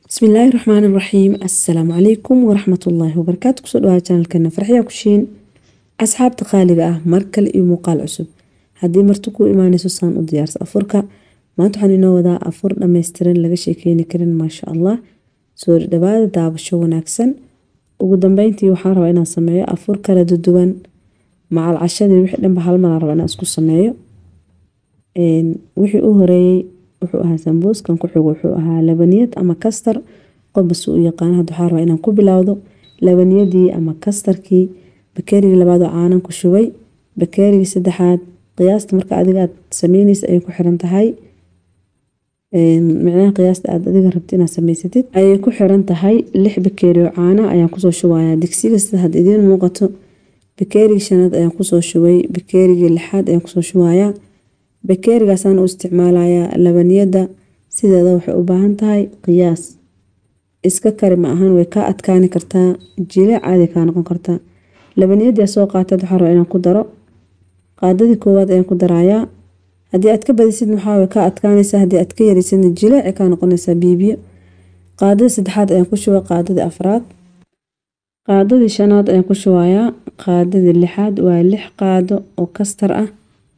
bismillaahi raxmaani raxiim assalaamu calaykum waraxmatullaahi wabarakaatu kusoo dhawaada janalkeena farxiya kushiin asxaabta qaaliga ah mar kale iyo muuqaal cusub haddii marti kuu imaanayso saan u diyaarsa afurka maanta waxaan inoo wadaa afur dhammaystiran laga sheekeyni karin maasha allah soo dhawaada daabasho wanaagsan ugu dambeyntii waxaan rabaa inaan sameeyo afur kala duduwan macal cashadii wixii dhanba hal malaan rabaa inaan isku sameeyo wixii u horeeyey wuxuu ahaa sambuuskan ku xigo wuxuu ahaa labaniyad ama kastar qofbas u yaqaan hadda waxaa rabaa inaan ku bilowdo labaniyadii ama kastarkii bakeerigii labaad oo caanan ku shubay bakeerigii saddexaad qiyaasta marka adiga aad sameyneysa ayay ku xiran tahay micnaha qiyaasta aad adiga rabti inaad samaysatid ayay ku xiran tahay lix bakeeri oo caana ayaan kusoo shubayaa digsiga sida had idiin muuqato bakeerigii shanaad ayaan kusoo shubay bakeerigii lixaad ayaan kusoo shubayaa bakeerigaasaan u isticmaalayaa labaniyada sideeda waxay u baahan tahay qiyaas iska kari ma ahan way kaa adkaani kartaa jileec caadi kaa noqon kartaa labaniyadii soo qaatad waxaa rabaa inaan ku daro qaadadii koowaad ayaan ku darayaa haddii aad ka badisid maxaa way kaa adkaanaysaa haddii aad ka yarisidna jileeci kaa noqonaysaa biibiyo qaadadii saddexaad ayaan ku shubay qaadadii afraad qaadadii shanaad ayaan ku shubayaa qaadadii lixaad waa lix qaado oo kastar ah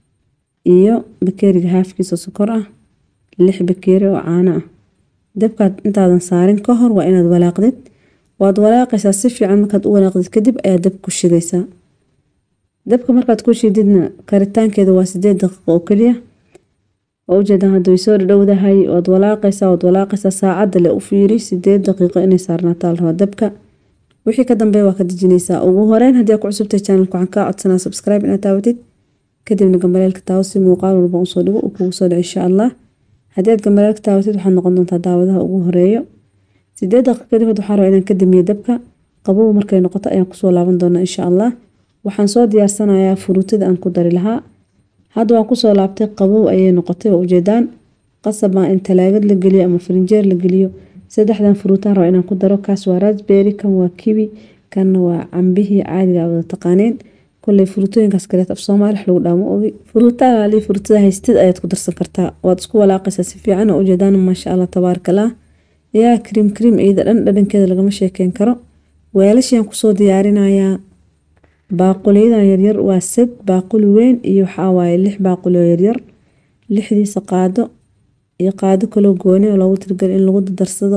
iyo bakeeriga haafkiisa sokor ah lix bakeeri oo caano ah dabkaad intaadan saarin ka hor waa inaad walaaqdid waad walaaqaysaa si fiican markaad u walaaqdid kadib ayaa dab ku shidaysaa dabka markaad ku shididna karitaankeeda waa sideed daqiiqo oo keliya waa ujeedaan hadda way soo dhadhowdahay waad walaaqaysaa waad walaaqaysaa saacadda le u fiiri sideed daqiiqo inay saarnaataa la rabaa dabka wixii ka dambeeya waa ka dejinaysaa ugu horeyn haddii aad ku cusubtay channelka waxaan kaa codsanaa subscribe inaad taawatid kadibna gambaleelka taawo si muuqaal walba usoo dhigo uu kugu soo dhaco insha allah haddii aad gambaleelka taawatid waxaad noqon doontaa daawadaha ugu horeeyo sideed daqiiq kadib waxaa rabaa inaan ka damiyo dabka qabow markay noqoto ayaan kusoo laaban doonaa insha allah waxaan soo diyaarsanayaa furuutada aan ku dari lahaa hadda waan kusoo laabtay qabow ayay noqotay waa ujeedaan qasab maa in talaagad la geliyo ama farinjeer la geliyo saddexdan furuutaan rabaa inaan ku daro kaas waa rasbery kan waa kiwi kanna waa cambihii caadiga wada taqaaneen koley furuutooyinkaas kaleet af soomaali wax lagu dhaamo ogi furuutaalaali furuutada haystid ayaad ku darsan kartaa waad isku walaaqaysaa si fiican oo ujeedaan maasha allah tabaarakallah yaa krim krim iyada dhan dhadhankeeda lagama sheekeyn karo weelashiaan kusoo diyaarinayaa baaquliyadan yaryar waa sad baaquli weyn iyo waxaa waaye lix baaquli oo yaryar lixdiisa qaado iyo qaado kaloo gooni oo loogu tirgali in lagu darsado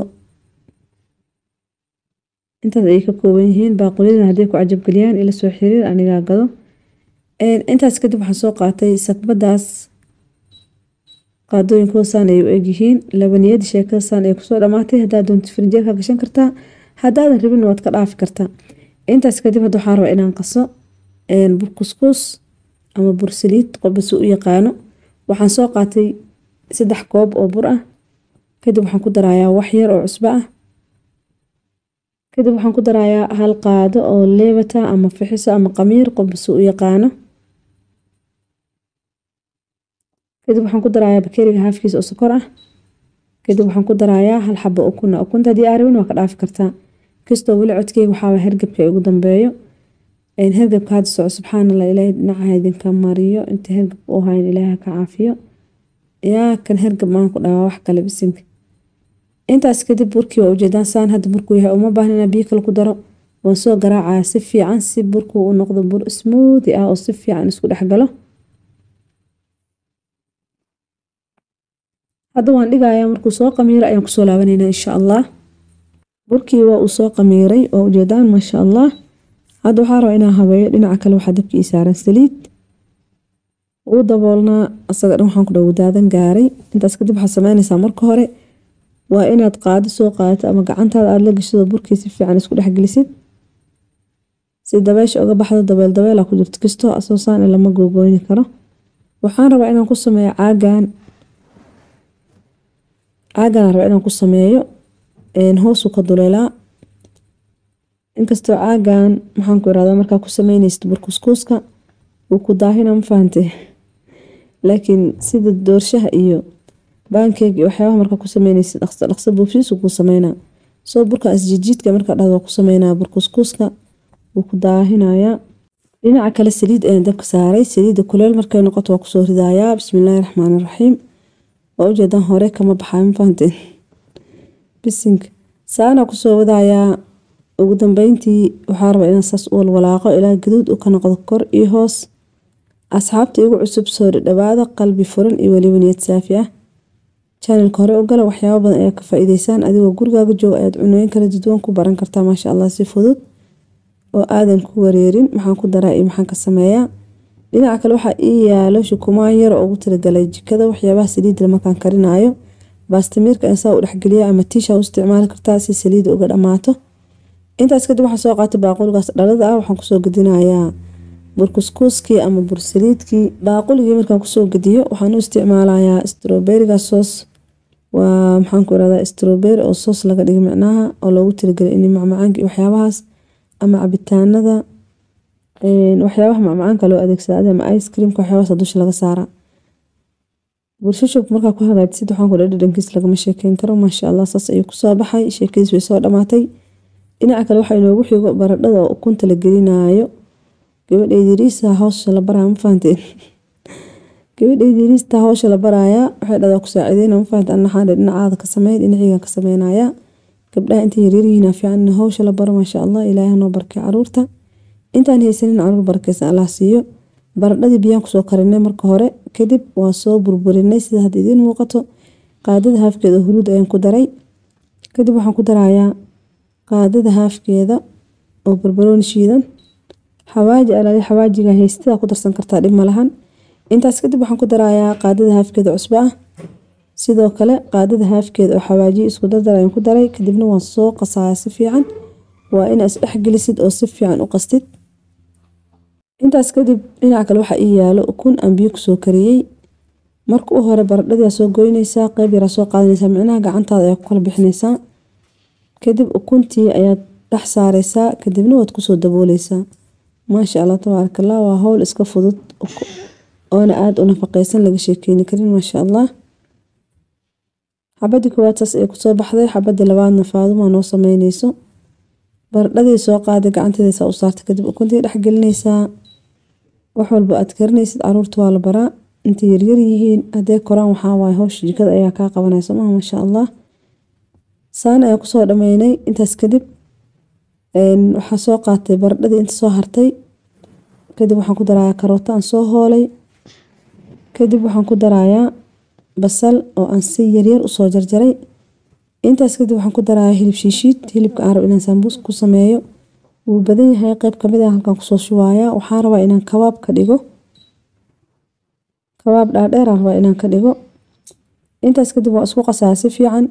intaas ayay ka kooban yihiin baaquliyadan hadday ku cajabgeliyaan ila soo xiriir anigaa gado intaas kadib waxaan soo qaatay sakbadaas qaadooyinkooda saan ay u egyihiin labaniyadii sheekada saan ay kusoo dhamaatay haddaad doonto firinjeerka gashan kartaa haddaadan rabin waad ka dhaafi kartaa intaas kadib hadda waxaan rabaa inaan qaso bur kuskuus ama bur saliid qofba si u yaqaano waxaan soo qaatay saddex koob oo bur ah kadib waxaan ku darayaa wax yar oo cusbo ah kadib waxaan ku darayaa hal qaado oo leebata ama fixiso ama qamiir qofba si u yaqaano kadib waxaan ku darayaa bakeeriga haafkiisa oo sokor ah kadib waxaan ku darayaa hal xabo ukuna ukunta haddii aa rabin waa ka dhaafi kartaa kastoo weli codkeyga waxaa hergabka ugu dambeeyo hergabka hadda soco subxaanallah ilaahay dhinacaha idinka mariyo inta hergab u hayn ilaaha ka caafiyo yaa kan hergab maan ku dhawaa wax kale bisinka intaas kadib burkii waa ujeedaan saan hadda burkuu yahay uma baahna inaa biyo kale ku daro waan soo garaacaya si fiican si burkuu u noqdo bur smoothi ah oo si fiican isku dhexgalo hadda waan dhigayaa markuu soo qamiiro ayaan kusoo laabanayna insha allah burkii waa uu soo qamiiray oo ujeedaan maasha allah hadda waxaa rabaa inaan habeeyo dhinaca kale waxaa dabkii saaran saliid uu daboolnaa asaga dhan waxaan ku dhow daadan gaaray intaas kadib waxaad sameynaysaa marka hore waa inaad qaado soo qaadato ama gacantaada aada la geshado burkii si fiican isku dhexgelisid si dabeesha uga baxdo dabeel dabeela ku jirto kastoo asoosaan lama googooyni karo waxaan rabaa inaan ku sameeyo caagan caagan rabaa inaan ku sameeyo hoosuu ka duleelaa inkastoo caagan maxaan ku irahdaa markaa ku sameynaysid burkuskuuska uu ku daahina ma fahantay laakiin sida doorshaha iyo baankeeg iyo waxyaabaha markaa ku sameynaysid dhaqso dhaqso buubsiisu kuu sameynaa soo burka asjijiidka markaa dhahdo ku sameynaa burkuskuuska wuu ku daahinayaa dhinaca kale saliid ayaan dabka saaray saliidda kuleel markay noqoto waa kusoo ridayaa bismillaahi raxmaani raxiim waa ujeedaan hore kama baxaa ma fahanteen bisinka saana kusoo wadayaa ugu dambeyntii waxaa rabaa inaan saas u walwalaaqo ilaa gaduud u ka noqdo kor iyo hoos asxaabta igu cusub soo dhadhawaada qalbi furan iyo weliba niyad saafi ah janalka hore u gala waxyaabo badan ayaa ka faa-iideysaan adigoo gurigaaga jooga ayaad cunooyin kala duwan ku baran kartaa maasha allah si fudud oo aadan ku wareerin maxaan ku daraa iyo maxaan ka sameeyaa dhinaca kale waxaa ii yaalo shukumaan yar oo ugu talagalay jikada waxyaabaha saliidda markaan karinayo baastamiirka insaa u dhexgeliya ama tiisha u isticmaali kartaa si saliidda uga dhammaato intaas kadib waxaan soo qaatay baaquligaas dhalada ah waxaan kusoo gedinayaa burkuskuuskii ama bursaliidkii baaquligii markaan kusoo gediyo waxaan u isticmaalayaa stroberiga soos waa maxaanku irahdaa stroberi oo soos laga dhigay micnaha oo loogu talagelay in macmacaanka iyo waxyaabahaas ama cabitaanada waxyaabaha macmacaanka loo adeegsada ama ice creamka waxyaabahaas dusha laga saara burshushub markaa ku hagaajisid waxaan ku dhadhankiis lagama sheekeyn karo maasha allah saas ayuu kusoo baxay sheekadiis way soo dhamaatay dhinaca kale waxaa inoogu xigo baradhada oo ukunta la gelinaayo gabadheydiriisa hawsha la baraya ma fahanteen gabadheydiriista hawsha la barayaa waxay dhadaa ku saacideyna ma fahante anaxaan dhinacaada ka sameyn dhinaciigan ka sameynaya gabdhaha intay yaryaryihiin fiican in hawsha la baro maasha allah ilaahay hanoo barkay caruurta intaan haysanin caruur barakeysan allah siiyo baradhadii biyaan kusoo karinay marka hore kadib waa soo burburinay sida hadda idiin muuqato qaadada haafkeeda oo huruud ayaan ku daray kadib waxaan ku darayaa qaadada haafkeeda oo barbarooni shiidan xawaaji alaali xawaajiga haystadaa ku darsan kartaa dhib malahan intaas kadib waxaan ku darayaa qaadada haafkeeda cusbo ah sidoo kale qaadada haafkeeda oo xawaajiyo isku dardar ayaan ku daray kadibna waan soo qasaaya si fiican waa inaa isdhexgelisid oo si fiican u qastid intaas kadib dhinaca kale waxaa ii yaalo ukun aan biyo kusoo kariyey marka u hore baradhadii soo goynaysaa qeyb yaraa soo qaadanaysaa micnaha gacantaada ayaa ku kala bixinaysaa kadib ukuntii ayaad dhex saareysaa kadibna waad kusoo dabooleysaa maasha allah tabaaraka allah waa howl iska fudud oona aada u nafaqeysan laga sheekeyni karin maasha allah xabadii koowaad saas ay kusoo baxday xabadii labaadna faaduma noo sameyneyso baradhadii soo qaaday gacanteedasa u saartay kadib ukuntii dhex gelinaysaa wax walba aad karinaysid caruurta waa la baraa intay yaryar yihiin hadday koraan waxaa waaye hawsha jikada ayaa kaa qabanaysa maha maasha allah saan ayaa kusoo dhameynay intaas kadib waxaa soo qaatay baradhadii inta soo hartay kadib waxaan ku darayaa karooto aan soo hoolay kadib waxaan ku darayaa basal oo aan si yaryar usoo jarjaray intaas kadib waxaan ku darayaa hilib shiishiid hilibka aan rabo inaan sambuus ku sameeyo wuu badan yahay qeyb kamid ah halkaan kusoo shubaaya waxaan rabaa inaan kabaab ka dhigo kabaab dhaadheer aan rabaa inaan ka dhigo intaas kadib waa isku qasaa si fiican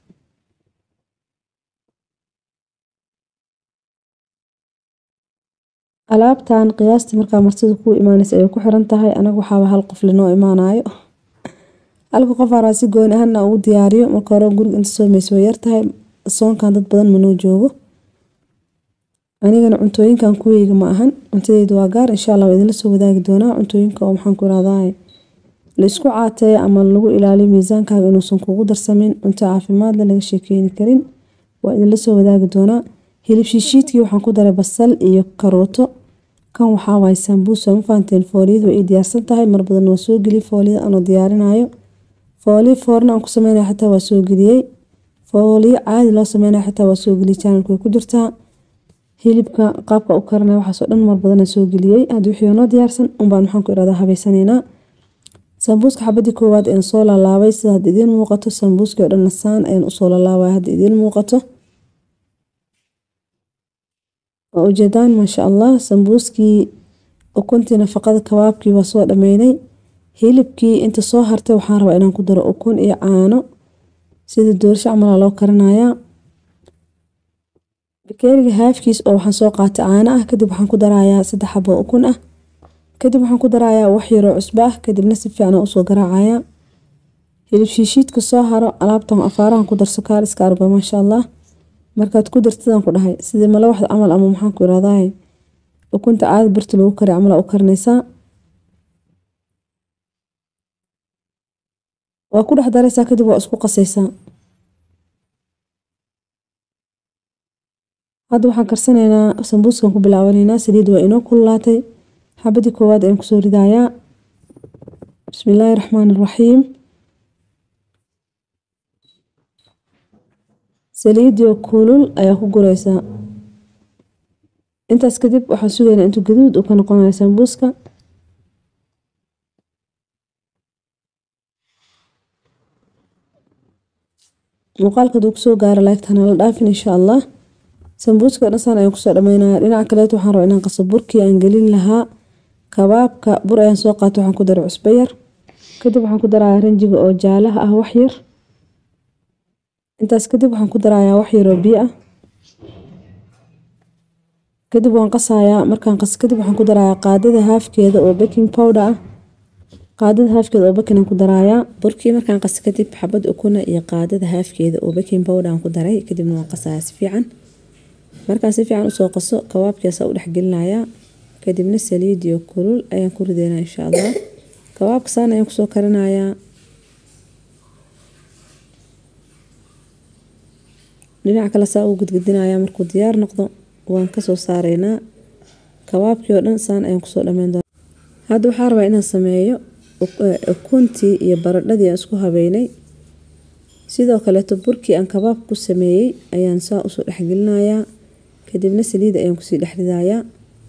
alaabtan qiyaastii markaa martida kuu imaanaysa ayay ku xiran tahay anaga waxaaba hal qof linoo imaanayo halka qof araa si gooni ahana ugu diyaariyo marka hore guriga inta soomaysa way yartahay soonkan dad badan manoo joogo anigana cuntooyinkan kuweyga ma ahan cuntadeyda waa gaar insha allah waa idinla soo wadaagi doonaa cuntooyinka oo maxaan ku irahdaa la isku caateeyo ama lagu ilaaliyo miisaankaaga inuusan kugu darsamin cunto caafimaadle laga sheekeyni karin waa idinla soo wadaagi doonaa hilib shiishiidkii waxaan ku daray basal iyo karooto kan waxaa waaye sambuus waa ma fahanteen fooliyada way ii diyaarsan tahay mar badan waa soo geliyay fooliyada anoo diyaarinayo fooliyo foorna aan ku sameynaya xitaa waa soo geliyey fooliyo caadi loo sameynaya xitaa waa soo geliyey channelka way ku jirtaa hilibka qaabka u karinaya waxaasoo dhan mar badan aan soo geliyey haddii wixii noo diyaarsan unbaan maxaan ku irahdaa habeysanaynaa sambuuska xabadii koowaad ayaan soo laalaabay sida hadda idiin muuqato sambuuskii oo dhan nasaan ayaan usoo laalaabaya hadda idiin muuqato waa ujeedaan maasha allah sambuuskii ukuntii nafaqada kabaabkii waa soo dhameynay hilibkii inta soo hartay waxaan rabaa inaan ku daro ukun iyo caano sida doorsho camala loo karinayaa bakeeriga haafkiis oo waxaan soo qaatay caano ah kadib waxaan ku darayaa saddex xabo ukun ah kadib waxaan ku darayaa wax yaroo cusbo ah kadibna si fiican usoo garaacayaa hilib shiishiidka soo haro alaabtan afaarahan ku darso kaaliska argo maasha allah markaad ku dartidaan ku dhahay sidii malawaxda camal ama maxaan ku irahdaa ukunta caada birta lagu kari camal u karinaysaa waa ku dhex daraysaa kadib waa isku qasaysaa hadda waxaan karsanaynaa sambuuskan ku bilaabanaynaa saliid waa inoo kululaatay xabadii koowaad ayaan kusoo ridayaa bismillaahi raxmaani raxiim saliidio kulul ayaa ku guraysaa intaas kadib waxaan sugaynaa intuu gaduud uu ka noqonayo sambuuska muuqaalka haduu kusoo gaaro laagtana la dhaafin insha allah sambuuska dhasaan ayaan kusoo dhameynaya dhinaca kaleet waxaan rabaa inaan qaso burkii aan gelin lahaa kabaabka bur ayaan soo qaatay waxaan ku daray cusbo yar kadib waxaan ku darayaa ranjiga oo jaalaha ah wax yar intaas kadib waxaan ku darayaa wax yar oo biyo ah kadib waan qasayaa markaan qas kadib waxaan ku darayaa qaadada haafkeeda oo baking powder ah qaadada haafkeeda oo baking aan ku darayaa burkii markaan qas kadib xabad ukuna iyo qaadada haafkeeda oo baking powder aan ku daray kadibna waan qasayaa si fiican markaan si fiican usoo qaso kabaabkiisa u dhexgelinayaa kadibna saliid iyo kulul ayaan ku rideynaa insha allah kabaabka saan ayaan kusoo karinayaa dhinaca kale saa uu gudgudinayaa markuu diyaar noqdo waan kasoo saareynaa kabaabkii oo dhan saan ayaan kusoo dhameyn doonaa hadda waxaa rabaa inaan sameeyo ukuntii iyo baradhadii aan isku habeynay sidoo kaleeto burkii aan kabaabka ku sameeyey ayaan saa usoo dhexgelinayaa kadibna saliid ayaan kusii dhexridayaa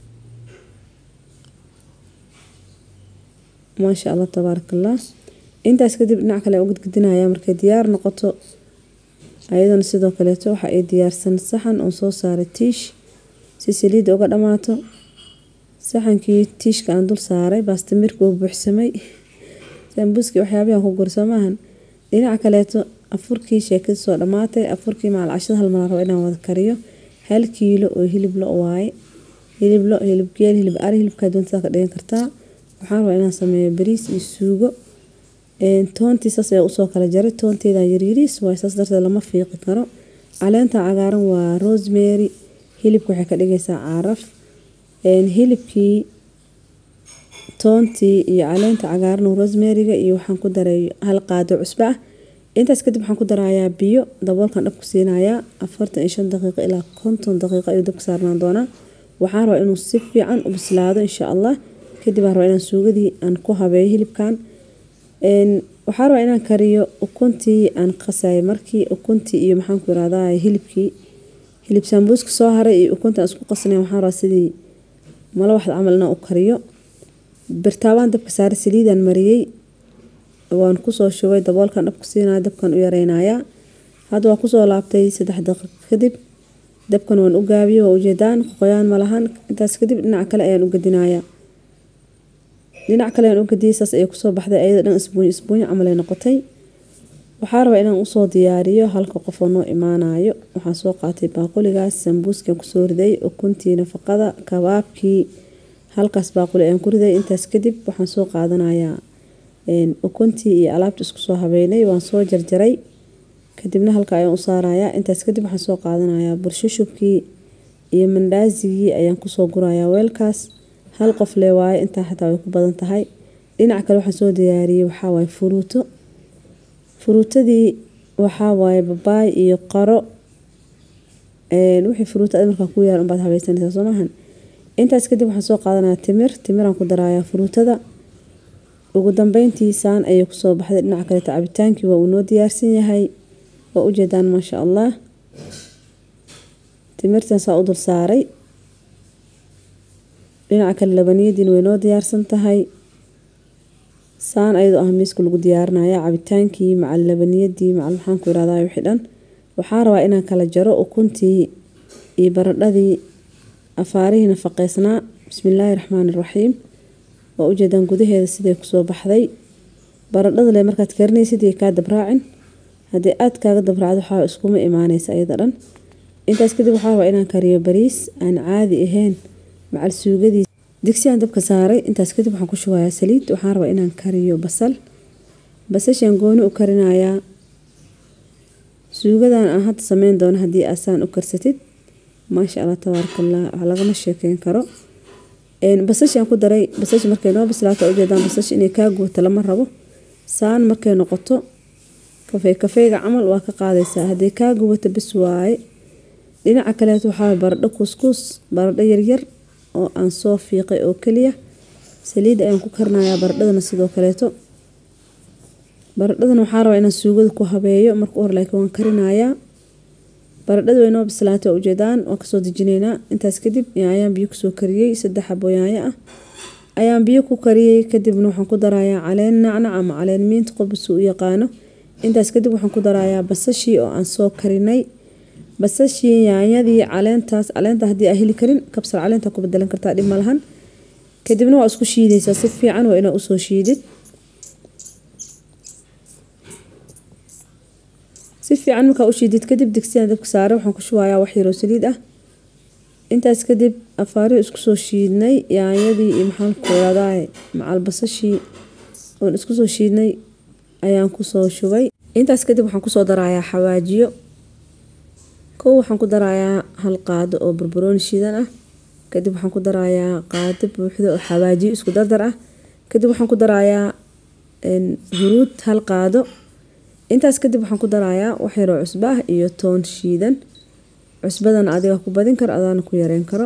maasha allah tabaaraka allah intaas kadib dhinac kale aan u gudgudinayaa markay diyaar noqoto ayadana sidoo kaleeto waxa ay diyaarsan saxan oon soo saaray tiish si saliidda uga dhammaato saxankii tiishka aan dul saaray baastamirka uu buuxsamay sambuuskii waxyaabihan ku guri soo maahan dhinaca kaleeto afurkii sheekada soo dhammaatay afurkii macal cashada hal mar rabo inaan wada kariyo hal kiilo oo hilib lo waaye hilib lo hilib geel hilib ari hilibkaa doontada ka dhigan kartaa waxaan rabaa inaan sameeyo bariis iyo suugo toontii saas ayaa usoo kala jaray toonteeda yaryariis waay saas darteed lama fiiqi karo caleenta cagaaran waa rosemary hilibka waxay ka dhigaysaa caraf hilibkii toontii iyo caleenta cagaaran rosemeriga iyo waxaan ku daray hal qaado cusbo ah intaas kadib waxaan ku darayaa biyo daboolkan dhabku siinayaa afartan iyo shan daqiiqo ilaa konton daqiiqo ayuu dabka saarnaan doonaa waxaan rabaa inuu si fiican u bislaado insha allah kadib aan rabaa inaan suugadii aan ku habeeyo hilibkan waxaa rabaa inaan kariyo ukuntii aan qasayay markii ukuntii iyo maxaanku irahdaa hilibkii hilib sambuuska soo haray iyo ukunta aan isku qasnay waxaan rabaa sidii malo waxda camal inaan u kariyo birtaabaan dabka saaray saliidaan mariyey waan kusoo shubay daboolkan dhabku siinaya dabkan u yareynayaa hadda waan kusoo laabtay saddex daqiiq kadib dabkan waan u gaabiyey waa ujeedaan qoyaan malahan intaas kadib dhinaca kale ayaan u gadinayaa dhinac kale ayaan u gadiyey saas ayay kusoo baxday ayada dhan isbuunyo isbuunyo camalay noqotay waxaa rabaa inaan usoo diyaariyo halka qofoo noo imaanayo waxaan soo qaatay baaquligaas sambuuskan kusoo riday ukuntii nafaqada kabaabkii halkaas baaquli ayaan ku riday intaas kadib waxaan soo qaadanayaa ukuntii iyo alaabta isku soo habeynay waan soo jarjaray kadibna halka ayaan u saarayaa intaas kadib waxaan soo qaadanayaa burshushubkii iyo mandhaasigii ayaan kusoo gurayaa weelkaas hal qof lee waaye intaa xataa way ku badan tahay dhinaca kale waxaan soo diyaariyey waxaa waaye furuuto furuutadii waxaa waaye babaay iyo qaro wixii furuuto ad markaa ku yaal unbaad habaysanaysaa soo maahan intaas kadib waxaan soo qaadanayaa timir timiraan ku darayaa furuutada ugu dambeyntii saan ayay kusoo baxday dhinaca kaleeta cabitaankii waa uu noo diyaarsan yahay waa ujeedaan maasha allah timirtan saa u dul saaray dhinaca kale labaniyadiina way noo diyaarsan tahay saan ayadoo ah miiska lagu diyaarinaya cabitaankii macal labaniyadii macal maxaanku irahdaa wixii dhan waxaa rabaa inaan kala jaro ukuntii iyo baradhadii afaarihii nafaqeysnaa bismillaahi raxmaani raxiim waa ujeedaan gudaheeda siday kusoo baxday baradhada le markaad karinaysid iyo kaa dabraacin haddii aad kaaga dabraacdo waxaa iskuma imaanaysa iyada dhan intaas kadib waxaa rabaa inaan kariyo bariis aan caadi ahayn macal suugadii digsi aan dabka saaray intaas kadib waxaan ku shubayaa saliid waxaan rabaa inaan kariyo basal basashaan gooni u karinayaa suugadan aan hadda sameyn doono haddii aasaan u karsatid maasha allah tabaarakallah wax lagama sheekeyn karo basashaan ku daray basash markay noo bislaato ujeedaan basash inay kaa gubato lama rabo saan markay noqoto kafey kafeyga camal waa ka qaadaysaa haddii kaa gubato bis waaye dhinaca kaleeto waxaa baradho kuskuus baradho yaryar oo aan soo fiiqay oo keliya saliid ayaan ku karinayaa baradhadana sidoo kaleeto baradhadana waxaa rabaa inaan suugada ku habeeyo marka u hor laakiin waan karinayaa baradhada way noo bislaatay ujeedaan waan kasoo dejinaynaa intaas kadib ayaan biyo kusoo kariyey saddex xabo yaanyo ah ayaan biyo ku kariyey kadibna waxaan ku darayaa caleen nacnac ama caleen miinta qofbasi u yaqaano intaas kadib waxaan ku darayaa basashii oo aan soo karinay basashii yaanyadii caleentaas caleenta haddii aa heli karin kabsar caleenta ku bedelan kartaa dhib malahan kadibna waa isku shiidaysaa si fiican waa inaa usoo shiidid si fiican markaa u shiidid kadib digsiyan dabka saare waxaan ku shubayaa wax yaroo saliid ah intaas kadib afaarihi isku soo shiidnay yaanyadii iyo maxaan ku raadaay macal basashii oon isku soo shiidnay ayaan kusoo shubay intaas kadib waxaan kusoo darayaa xawaajiyo kow waxaan ku darayaa hal qaado oo barbarooni shiidan ah kadib waxaan ku darayaa qaado buuxda oo xawaajiyo isku dardar ah kadib waxaan ku darayaa huruud hal qaado intaas kadib waxaan ku darayaa wax yaroo cusbo ah iyo toon shiidan cusbadan adiga ku badin karo adaana ku yareyn karo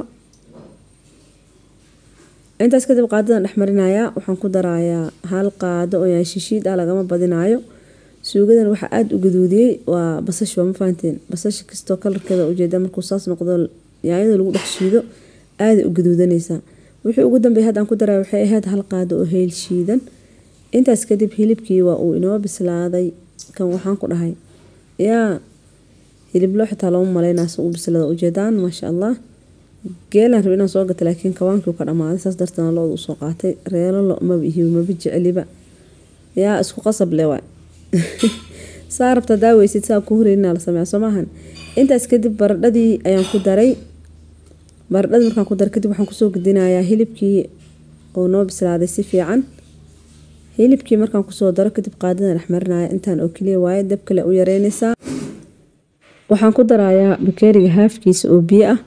intaas kadib qaadadan dhexmarinayaa waxaan ku darayaa hal qaado oo yaashishiid ah lagama badinayo suugadan waxaa aada u gaduudiyey waa basash waa ma fahanteen basasha kastoo kalarkeeda ujeeda markuu saas noqdo yaanyada lagu dhex shiido aaday u gaduudanaysaa wixii ugu dambeey haddaan ku daray waxay ahayd hal qaado oo heel shiidan intaas kadib hilibkii waa uu inoo bislaaday kan waxaan ku dhahay yaa hiliblo xitaa looma maleynaas u bislada ujeedaan maasha allah geelaan rab inaan soo gata laakiin kawaankii ka dhamaaday saas darteena looda usoo qaatay reelo lo maba ihiw maba jeceliba yaa isku qasab le waay saa rabta daaweysid saa ku horeyna la sameeya soo maahan intaas kadib baradhadii ayaan ku daray baradhadii markaan ku daray kadib waxaan kusoo gudinayaa hilibkii oo noo bislaaday si fiican hilibkii markaan kusoo daro kadib qaadadan dhexmarinaya intaan oo keliya waaye dab kale u yareynaysaa waxaan ku darayaa bakeeriga haafkiisa oo biyo ah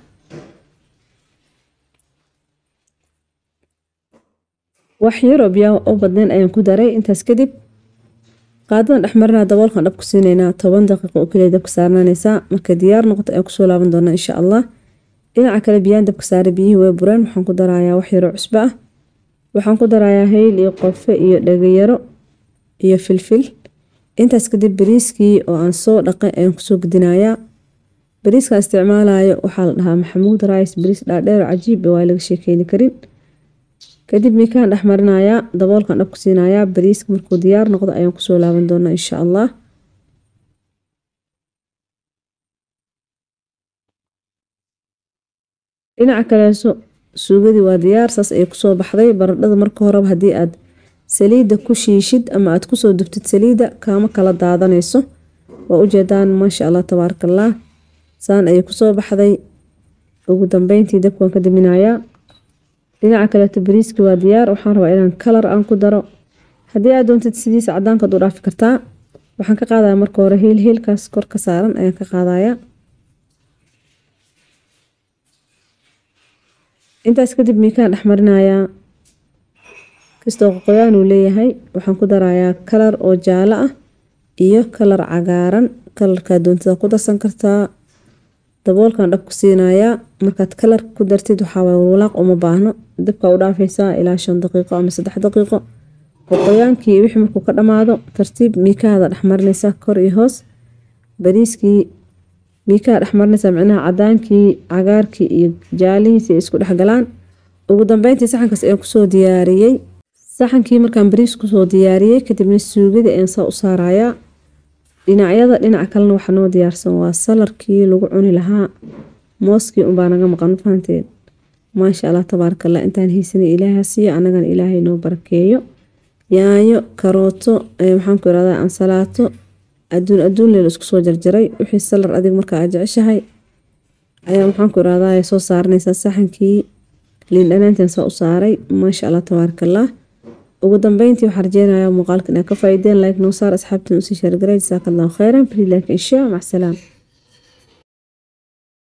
wax yaroo biyaa oo badnayn ayaan ku daray intaas kadib qaadadan dhexmarinaa daboolkan dhab ku siinaynaa toban daqiiqo oo keliya dabka saarnaanaysaa marka diyaar noqoto ayaan kusoo laaban doonaa insha allah dhinaca kale biyaan dabka saare biyihii way bureen waxaan ku darayaa wax yaroo cusbo ah waxaan ku darayaa hayl iyo qofe iyo dhagayaro iyo filfil intaas kadib bariiskii oo aan soo dhaqay ayaan kusoo gudinayaa bariiskaan isticmaalayo waxaa la dhahaa maxamuud rice bariis dhaadheer cajiib waa laga sheekeyni karin kadib mikaan dhexmarinayaa daboolkan dhab ku siinayaa bariiska markuu diyaar noqdo ayaan kusoo laaban doonaa insha allah dhinaca kaleeso suugadii waa diyaar saas ayay kusoo baxday baradhada marka horeba haddii aad saliidda ku shiishid ama aad kusoo dubtid saliidda kaama kala daadanayso waa ujeedaan maasha allah tabaarakallah saan ayay kusoo baxday ugu dambeyntii dabkaan ka daminayaa dhinaca kaleeto bariiski waa diyaar waxaan rabaa inaan kalar aan ku daro haddii aad doontid sidiisa cadaankaad u dhaafi kartaa waxaan ka qaadaya marka hore hiil hiilkaas kor ka saaran ayaan ka qaadaya intaas kadib miikaan dhexmarinayaa kastoo qoqoyaan uu leeyahay waxaan ku darayaa kalar oo jaalo ah iyo kalar cagaaran kalarkaa doontada ku darsan kartaa daboolkan dhab ku siinayaa markaad kalar ku dartid waxaawaay walaaq uma baahno dabka u dhaafaysaa ilaa shan daqiiqo ama saddex daqiiqo qoqoyaankii wixii markuu ka dhammaado tartiib miikaada dhexmarinaysa kor iyo hoos bariiskii miikaa dhexmarinaysa micnaha cadaankii cagaarkii iyo jaalihiisi ay isku dhexgalaan ugu dambeyntii saxankaas ayaan kusoo diyaariyey saxankii markaan bariis kusoo diyaariyey kadibna suugadii ayaan saa u saarayaa dhinacyada dhinaca kalena waxaa noo diyaarsan waa salarkii lagu cuni lahaa mooskii unbaa naga maqan fahanteed maasha allah tabaarakallah intaan haysanay ilaaha siiyo annagana ilaahay noo barakeeyo yaanyo karooto maxaan ku irahdaa ansalaato aduun aduun leel isku soo jarjaray wixii salar adig marka aad jeceshahay ayaa maxaan ku irahdaa soo saaranaysaa saxankii liin dhanaantan saa u saaray maasha allah tabaarakallah ugu dambeyntii waxaa rajeynayaa muuqaalka inaad ka faa'iideen like noo saar asxaabtiin usii sheergaray jasaaka allahu khayran fri like insha mac salaam